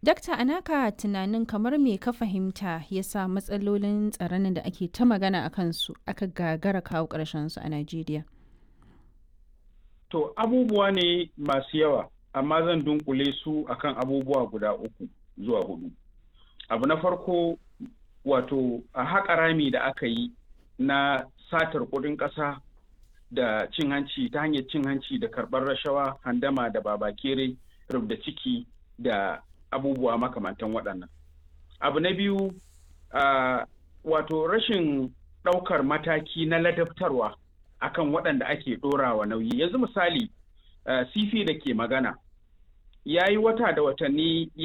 Dakta Anaka tunanin kamar me ka fahimta ya sa matsalolin tsaron da ake ta magana a kansu aka gagara kawo su a Najeriya. To abubuwa ne masu yawa amma zan dunkule su akan abubuwa guda uku zuwa hudu. Abu na farko wato a haƙa rami da aka yi na satar kuɗin ƙasa da cin hanci ta hanyar cin hanci da karɓar rashawa handama da babakere rubda ciki da abubuwa makamantan waɗannan. Abu na biyu uh, wato rashin ɗaukar mataki na ladabtarwa akan waɗanda ake ɗorawa nauyi. Yanzu misali uh, sifi da ke magana ya yi wata da watanni